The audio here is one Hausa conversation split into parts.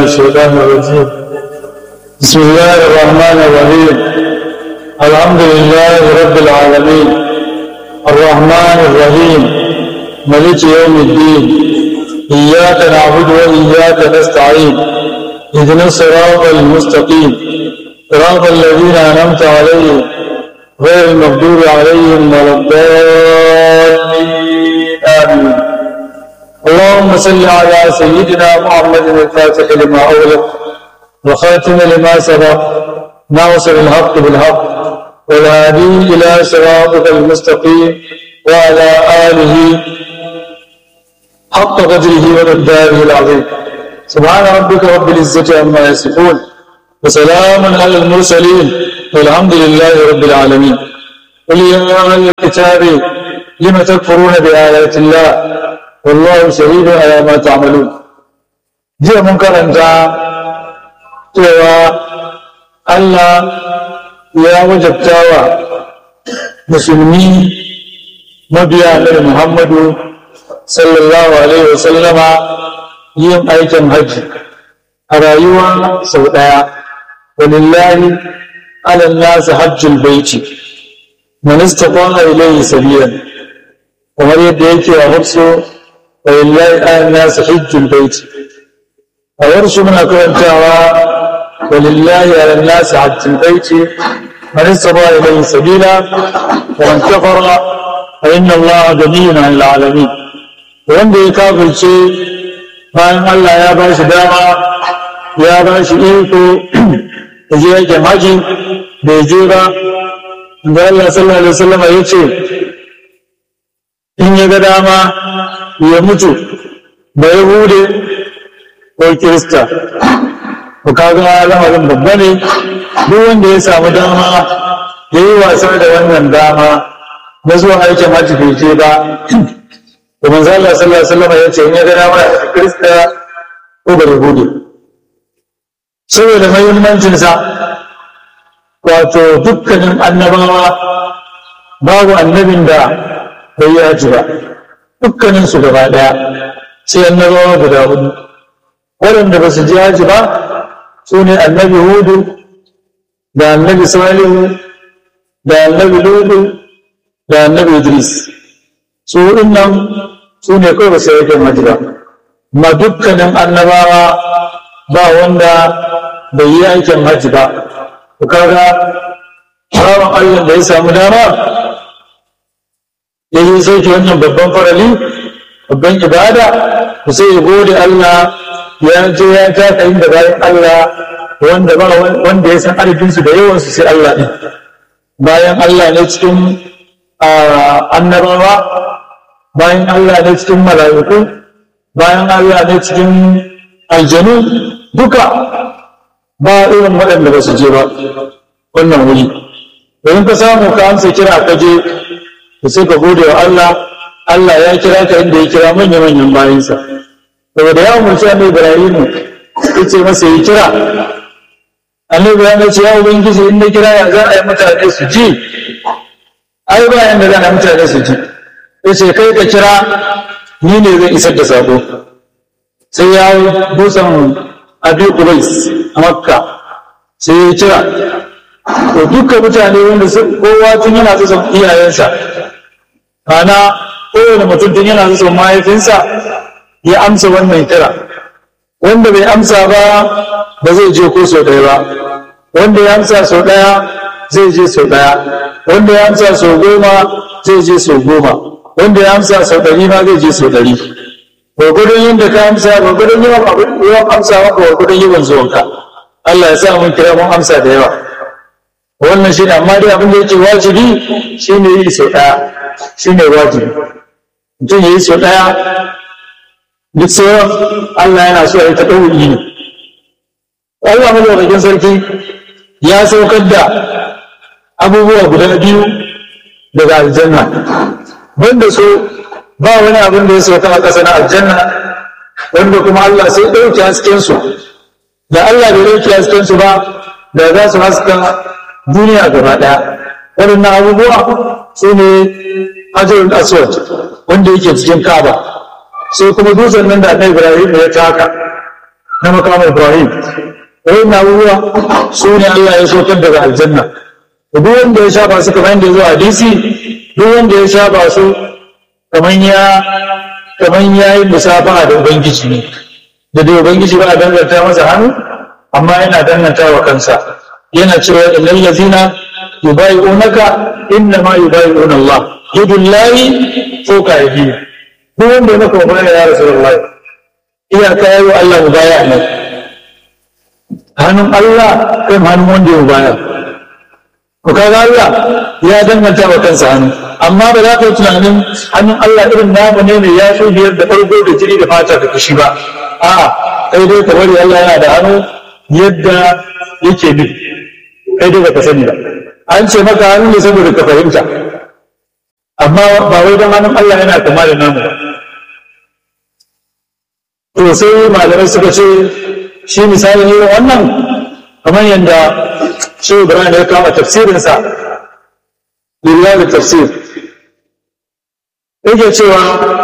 الشيطان الرجيم بسم الله الرحمن الرحيم الحمد لله رب العالمين الرحمن الرحيم ملك يوم الدين إياك نعبد وإياك نستعين اهدنا الصراط المستقيم صراط الذين أنعمت عليهم غير المغضوب عليهم ولا الضالين آمين اللهم صل على سيدنا محمد الفاتح لما أغلق وخاتم لما سبق ناصر الحق بالحق والهادي إلى صراطك المستقيم وعلى آله حق قدره ومقداره العظيم سبحان ربك رب العزة عما يصفون وسلام على المرسلين والحمد لله رب العالمين قل يا أهل الكتاب لم تكفرون بآيات الله والله شهيد على ما تعملون jiya mun karanta cewa Allah ya wajabtawa musulmi mabiya Nabi Muhammadu sallallahu alaihi wasallama yin aikin hajji a rayuwa sau ɗaya walillahi ala nasi hajjul baiti man istata'a ilayhi sabilan kamar yadda yake a hafsu walillahi ala nasi hajjul baiti a yarsu muna karantawa walillahi ala nasi hajjul baiti man istata'a ilayhi sabila wa man kafara fa inna allaha ganiyyun 'anil 'alamin wanda ya kafirce bayan Allah ya ba shi dama ya ba shi iko da je yake haji bai je ba da Allah sallallahu alaihi wasallam ya ce in ya ga dama ya mutu da yahude ko kirista ko kaga lamarin babba ne duk wanda ya samu dama ya yi wasa da wannan dama na zuwa aikin hajji bai je ba da manzo Allah sallallahu alaihi wasallam ya ce in ya ga dama ya kirista ko da yahudi saboda mahimmancinsa wato dukkanin annabawa babu annabin da bai yi haji ba dukkanin su gaba daya sai annabawa guda hudu waɗanda ba su ji haji ba su ne annabi hudu da annabi salihu da annabi ludu da annabi idris su nan su ne kawai ba su yi haji ba ma dukkanin annabawa ba wanda bai yi aikin hajji ba ku kaga bawan Allah da ya samu dama ya yi sauke wannan babban farali babban ibada ku sai ya gode Allah ya je ya taka inda bayan Allah wanda ba wanda ya san adadinsu da yawansu sai Allah ɗin bayan Allah ne cikin annabawa bayan Allah ne cikin mala'iku bayan Allah ne cikin aljanu duka ba irin waɗanda ba su je ba wannan wuri domin ka samu ka amsa kira ka je ka sai ka gode wa Allah Allah ya kira ka inda ya kira manya-manyan bayansa saboda ya umarci annabi Ibrahim ya ce masa yi kira annabi Ibrahim ya ce ya ubangiji in na kira ya za a yi mutane su ji ai ba yanda za a yi mutane su ji ya ce kai ka kira ni ne zan isar da sako sai ya dusan abi Qubais a Makka sai ya kira to duka mutane wanda kowa tun yana son iyayensa ana kowane mutum tun yana son mahaifinsa ya amsa wannan kira wanda bai amsa ba ba zai je ko sau ɗaya ba wanda ya amsa sau ɗaya zai je sau ɗaya wanda ya amsa sau goma zai je sau goma wanda ya amsa sau ɗari ma zai je sau ɗari gwagwadon yadda ka amsa gwagwadon yawan amsa maka gwagwadon yawan zuwanka Allah ya sa mun kira mun amsa da yawa wannan shine amma dai abin da yake wajibi shine yi sau ɗaya shine wajibi mutum ya yi sau ɗaya duk sauran Allah yana so ya ta ɗauki ne Allah madaukakin sarki ya saukar da abubuwa guda biyu daga aljanna banda so ba wani abin da ya sauka a ƙasa na aljanna wanda kuma Allah sai ɗauki hasken su da Allah bai ɗauki hasken su ba da za su haska duniya gaba ɗaya waɗannan abubuwa su ne hajarul aswad wanda yake cikin kaba sai kuma dutsen nan da annabi ibrahim ya taka na makamu ibrahim wani abubuwa su ne allah ya saukar daga aljanna duk wanda ya shafa su kamar yadda ya zo hadisi duk wanda ya shafa su kamar ya kamar ya yi musafaha da ubangiji ne da dai ubangiji ba a danganta masa hannu amma yana danganta wa kansa yana cewa illal ladzina yubayi'unaka inna ma yubayi'una Allah yadullahi fawqa aydihim duk wanda ya maka mubaya ya rasulullah iyaka yayi wa Allah mubaya ne hannun Allah kai hannun wanda ya mubaya ko kaga Allah ya danganta wa kansa hannu amma ba za ka yi tunanin hannun Allah irin namu ne mai yafi biyar da farko da jiri da fata da kashi ba a'a kai dai ka bari Allah yana da hannu yadda yake bi kai dai baka sani ba an ce maka hannu ne saboda ka fahimta amma ba wai don hannun Allah yana kama da namu ba to sai malamai suka ce shi misali ne wannan kamar yadda shi Ibrahim ya kama tafsirinsa lillahi tafsir yake cewa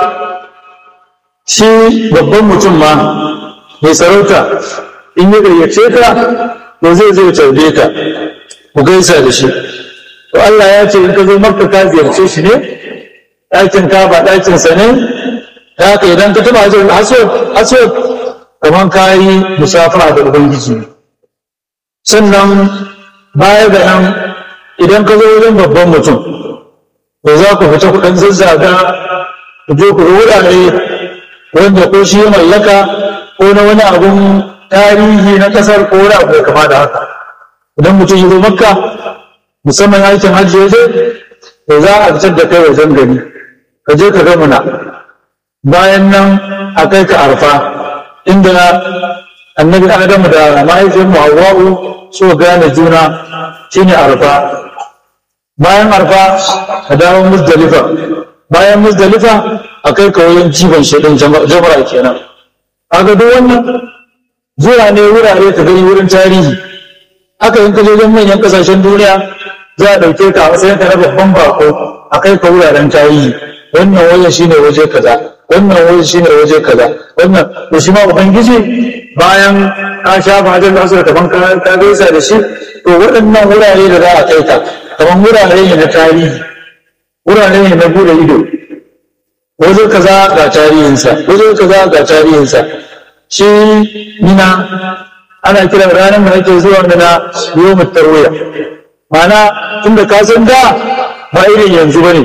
shi babban mutum ma mai sarauta in ya gayyace ka to zai zai tarbe ka ku gaisa da shi to Allah ya ce in ka zo makka ka ziyarce shi ne ɗakin ka ba ɗakin sa ne da haka idan ka taɓa hajjar haso haso kamar ka yi musafara da ubangiji sannan baya da nan idan ka zo wajen babban mutum to za ku fita kuɗin zazzaga ku je ku wurare wanda ko shi ya mallaka ko na wani abun tarihi na ƙasar ko wani abu kama da haka idan mutum ya zo makka musamman aikin hajji ya je to za a fitar da kai wajen gari ka je ka ga muna bayan nan a kai ka arfa inda annabi adamu da mahaifin mu hawwa'u so gane juna shine arfa bayan arfa ka dawo muzdalifa bayan muzdalifa a kai ka wajen jifan shaɗin jamara kenan kaga duk wannan zuwa ne wurare ka gani wurin tarihi aka yin kaje wajen manyan kasashen duniya za a ɗauke ka a matsayin ka na babban bako a kai ka wuraren tarihi wannan wajen shine waje kaza wannan waje shine waje kaza wannan to shi ma ubangiji bayan ka shafa hajjar da asu da kaman ka gaisa da shi to waɗannan wurare da za a kai ka kaman wurare ne na tarihi wurare ne na bude ido waje kaza ga tarihinsa waje kaza ga tarihinsa shi nina ana kiran ranar da ake zuwa mina yau tarwiya ma'ana tunda ka san da ba irin yanzu bane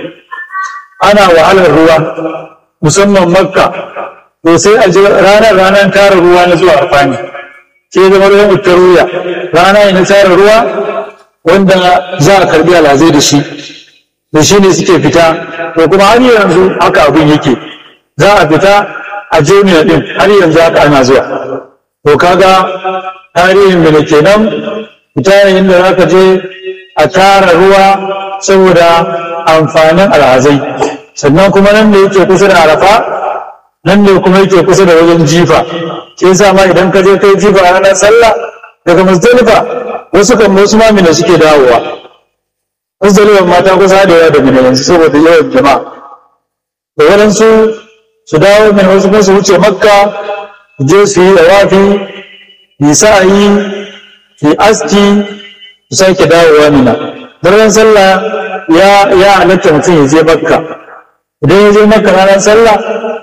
ana wahalar ruwa musamman makka to sai a ji ranar ranar tara ruwa na zuwa arfani sai zama yau tarwiya rana ne na tara ruwa wanda za a karbi alhazai da shi da shi ne suke fita to kuma har yanzu haka abin yake za a fita a jami'a din har yanzu haka ana zuwa to kaga tarihin da kenan fita yayin da za ka je a tara ruwa saboda amfanin alhazai sannan kuma nan da yake kusa da arafa nan ne kuma yake kusa da wajen jifa ke sa ma idan ka je kai jifa a ranar sallah daga musdalifa wasu kan wasu mamina suke dawowa musdalifa mata kusa da yawa da mina yanzu saboda yawan jama'a da waɗansu su dawo mai wasu kuma su wuce makka su je su yi dawafi yi sa'ayi yi aski su sake dawowa mina daren sallah ya ya halatta mutum ya je makka idan ya je makka ranar sallah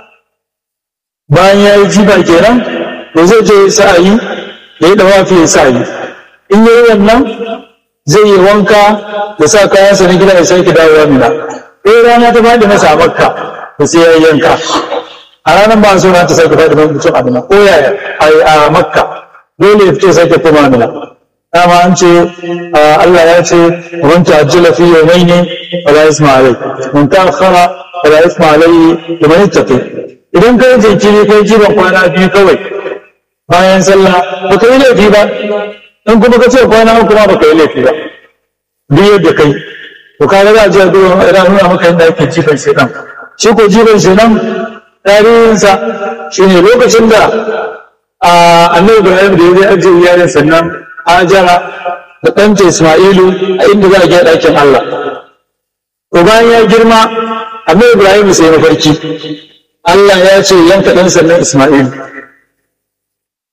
bayan ya yi jiba kenan to zai je sa'ayi ya yi dawafi ya sa'ayi in yi wannan zai yi wanka da sa kayansa na gida ya sake dawowa mina ɗaya rana ta faɗi masa a makka da sai ya yi yanka a ranar ba so ta sake faɗi ban mutum a mina ko yaya a makka dole ya fito sake koma mina dama an ce Allah ya ce man ta'ajjala fi yawmayn wala isma alai man ta'akhkhara wala isma alai liman yattaqi idan kai jinkiri kai jiban kwana biyu kawai bayan sallah ba ka yi laifi ba in kuma ka ce kwana uku ma ba ka yi laifi ba duk yadda kai to ka ga ji a duba ina nuna maka yadda ake jifan shedan shi ko jifan shedan tarihinsa shine lokacin da annabi Ibrahim da ya je ajiye iyalin sannan Hajara da ɗanta Ismailu a inda za a gina ɗakin Allah. To bayan ya girma, Annabi Ibrahim sai mafarki. Allah ya ce yanka ɗan sannan Ismailu.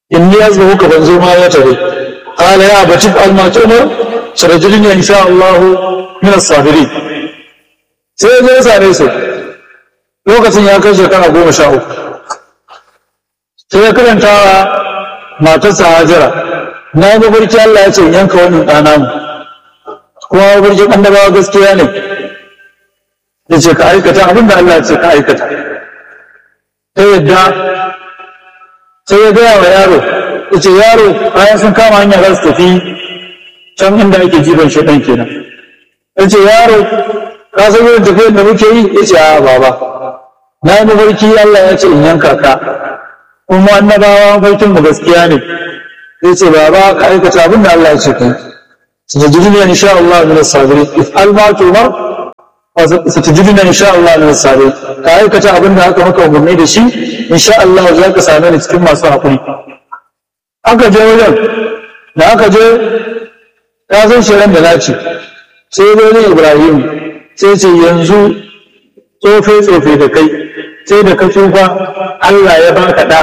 inni yazbahuka ban zo ma ya tare qala ya abati al ma tumar sarajulni insha Allah min as-sabirin sai ya je ya same su lokacin ya kai shekara goma sha uku sai ya karanta wa matarsa hajara na yi mafarki Allah ya ce yanka wannan ɗana mu kuma mafarkin annabawa gaskiya ne ya ce ka aikata abin da Allah ya ce ka aikata ta yadda sai ya gaya wa yaro ya ce yaro bayan sun kama hanya za su tafi can inda ake jifan shi ɗan kenan ya ce yaro ka san irin tafiyar da muke yi ya ce a baba na yi mafarki Allah ya ce in yanka ka kuma annabawa mafarkin mu gaskiya ne ya ce baba ka aikata abin da Allah ya ce kai ستجدني إن شاء الله من الصابرين افعل ما تؤمر ستجدني إن شاء الله من الصابرين كأي كتا أبن هكا مكا ومرني دشي إن شاء الله ذاك سامين تكون ما صاحبني aka je wajen da aka je ya san shirin da naci sai dai Ibrahim sai ce yanzu tsofe tsofe da kai sai da ka tsufa Allah ya baka da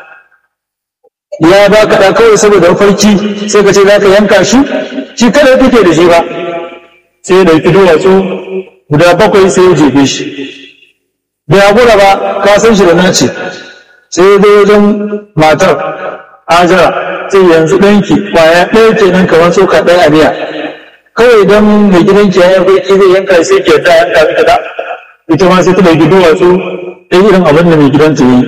ya baka da kawai saboda mafarki sai ka ce za ka yanka shi shi kada kake da shi ba sai ya ɗauki duwatsu guda bakwai sai ya jefe shi bai haƙura ba ka san shi da nace sai ya zai wajen matar ajara sai yanzu ɗanki ƙwaya ɗaya kenan kamar tsoka ɗaya a miya kawai idan mai gidanki ya yi ki zai yanka sai ke ta yanka miki da ita ma sai ta ɗauki duwatsu ɗaya irin abin da mai gidanta yi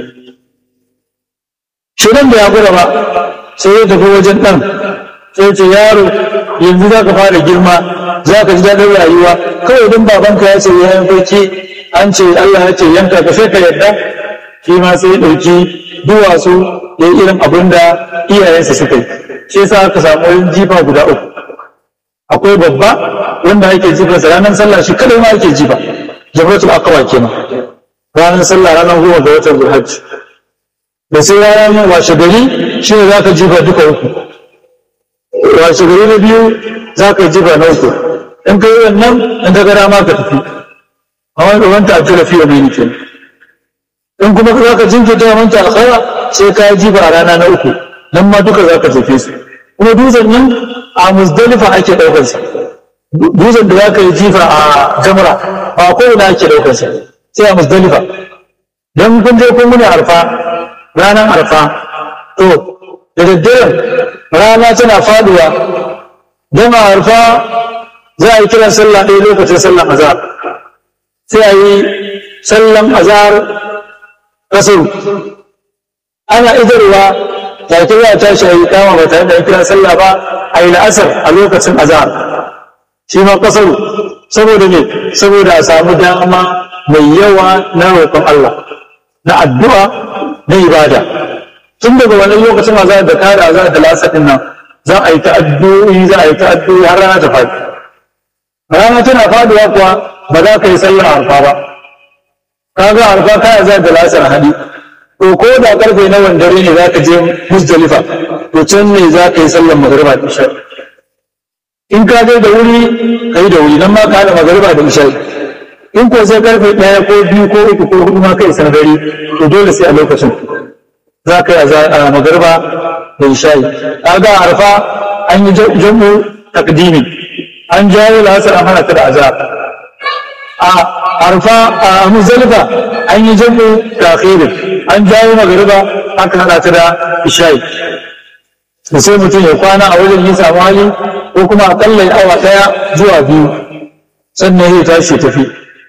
shi nan bai haƙura ba sai ya tafi wajen ɗan sai ce yaro yanzu za ka fara girma za ka ji daɗin rayuwa kawai don babanka ya ce ya yi farki an ce Allah ya ce yanka ka sai ka yarda shi ma sai ya ɗauki duwatsu ya yi irin abin da iyayensa suka yi shi yasa aka samu yin jifa guda uku akwai babba wanda ake jifa sa ranar sallah shi kadai ma ake jifa jamratul akawa kenan ranar sallah ranar goma ga watan zulhajj da sai ranar washe gari shi ne za ka jifa duka uku washe gari na biyu za ka jiba na uku in ka yi wannan in ka gara ma ka tafi a wani wanta a tura fiye mai nufin in kuma za ka jinkirta wa manta alkhara sai ka yi jiba a rana na uku nan ma duka za ka tafi su kuma dutsen nan a musdalifa ake ɗaukar sa dutsen da za ka yi jifa a jamra ba kowane ake ɗaukar sa sai a musdalifa don kun je kun muni arfa ranar arfa to da daddaren rana tana faduwa don a harfa za a yi kiran sallah ɗaya lokacin sallan azhar sai a yi sallan azhar kasaru ana idarwa ta ke za a tashi a yi kama ba tare da kiran sallah ba a yi la'asar a lokacin azhar shi ma kasaru saboda ne saboda a samu dama mai yawa na roƙon Allah na addu'a na ibada tun daga wani lokacin azhar da kare azhar da lasa din nan za a yi ta'addu'i za a yi ta'addu'i har rana ta faɗi rana tana faduwa kuwa ba za ka yi sallar arfa ba kaga arfa ka azhar da lasa hadi to ko da karfe na wandare ne za ka je musdalifa to can ne za ka yi sallar magariba da isha in ka je da wuri ka yi da wuri nan ma ka haɗa magariba da isha in ko sai karfe ɗaya ko biyu ko uku ko hudu ma kai sanadari to dole sai a lokacin za ka yi a magarba da isha'i kaga arfa an yi jam'u takdimi an jawo lasar an hana ta da azab a arfa a muzalifa an yi jam'u takhirin an jawo magarba aka hana ta da isha'i da sai mutum ya kwana a wajen yi samu hali ko kuma akalla awa ɗaya zuwa biyu sannan ya tashi tafi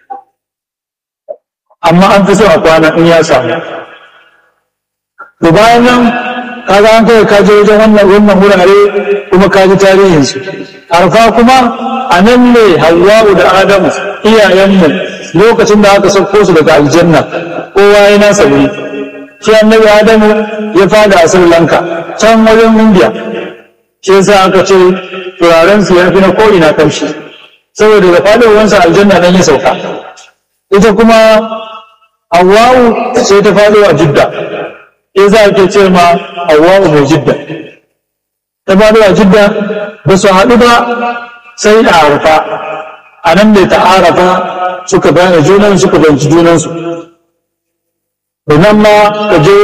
amma an fi so a kwana in ya samu to bayan nan kaga an kai ka je wajen wannan wannan wurare kuma ka ji tarihinsu arfa kuma a nan ne hawwa'u da adamu iyayenmu lokacin da aka sauko su daga aljanna kowa ya nasa wuri shi annabi adamu ya fada a sri lanka can wajen indiya shi yasa aka ce turaren su ya fi na ko'ina kamshi saboda da fadowansa aljanna nan ya sauka ita kuma hawwa'u sai ta fado a jidda in za a ke ce ma Hawwa'u mai jidda ta faɗo a jidda ba su haɗu ba sai a arafa a nan ne ta arafa suka bayyana junan suka banci junansu da nan ma ka je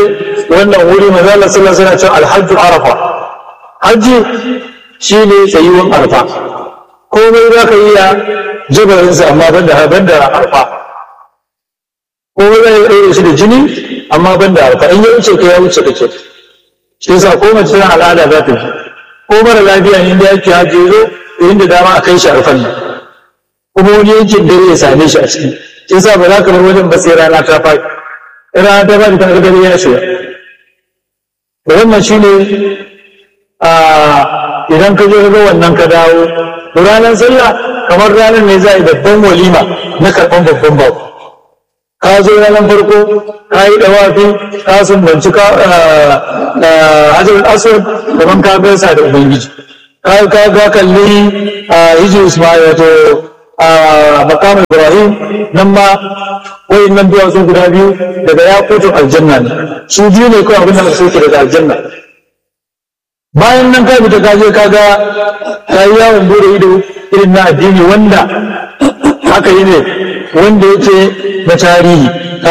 wannan wuri manzo Allah sallallahu alaihi wasallam alhajju arafa hajji shine tsayuwan arfa komai za ka iya jabarinsa amma banda banda arfa komai za ka iya shi da jini amma banda arfa in ya wuce ka ya wuce kake shi yasa ko mace tana al'ada za ta ji ko mara lafiya ne da yake hajji zo inda dama a kai shi arfan nan kuma wani yankin dare ya same shi a ciki shi yasa ba za ka bar wajen ba sai rana ta faɗi rana ta faɗi ta ga dare ya shiga da wannan shine a idan ka je ka ga wannan ka dawo to ranar sallah kamar ranar ne za a yi babban walima na karɓan babban babu ka zo ranar farko ka yi dawafi ka sumbanci ka hajjar aswad kamar ka gaisa da ubangiji ka ka ga kalli hijir ismail wato makam ibrahim nan ma wayin nan biya sun guda biyu daga yakutun aljanna ne su biyu ne kawai abin da suke daga aljanna bayan nan ka fita ka je ka ga ka yi yawon bude ido irin na addini wanda haka yi ne wanda yake na tarihi